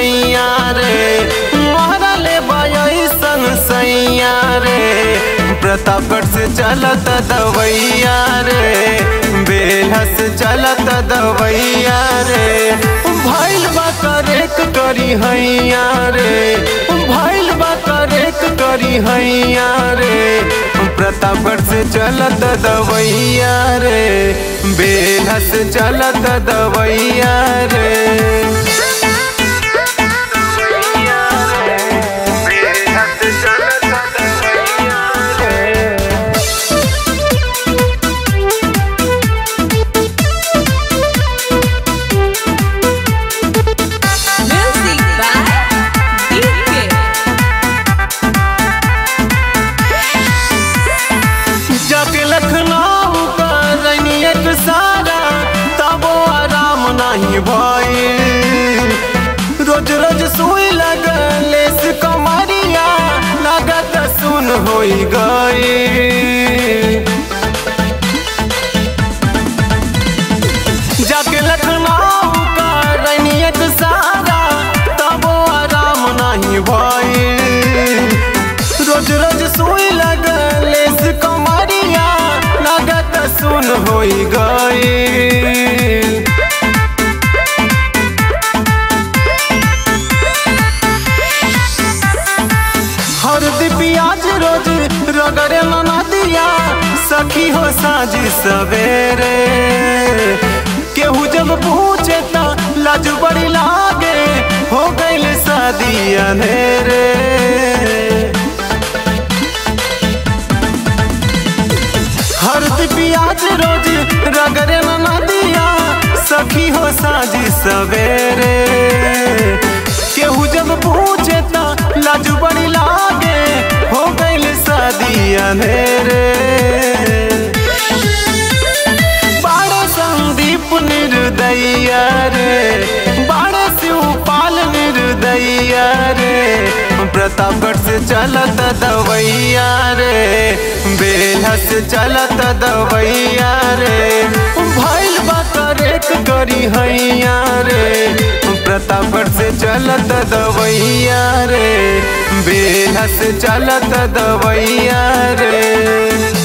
सैया रे मारले बयसन सैया रे प्रतापगढ़ से चलत दवैया रे बेलहस चलत दवैया रे भैल बा करेक करी हैया रे भैल बा करेक करी हैया रे प्रतापगढ़ से चलत दवैया रे बेलहस चलत दवैया रे Music by DK. जाके लखनऊ करनी एक सारा तबो आराम नहीं भई रोज रोज सुई लगले से कमरिया लागत सुन होई गई जाके लखनऊ करनी एक सारा तबो आराम नहीं भई रोज रोज सुई लगले से कमरिया लागत सुन होई गई हरदी प्याज रोज रगड़े मना दिया सखी हो साजी सवेरे केहू जब पूछे त लाज बड़ी लागे हो गईल शादी अंधेरे हरदी प्याज रोज रगड़े मना दिया सखी हो साजी सवेरे केहू जब पूछे त लाजू बड़ी लागे हो गईल शादी अंधेरे बाड़े संदीप निर्दया रे बाड़े शिवपाल निर्दया रे प्रतापगढ़ से चलत दवैया रे बेलहस चलत दवैया रे भैल बा करेक करी हैया रे प्रतापगढ़ से चलत दवैया रे बेलहस चलत दवैया रे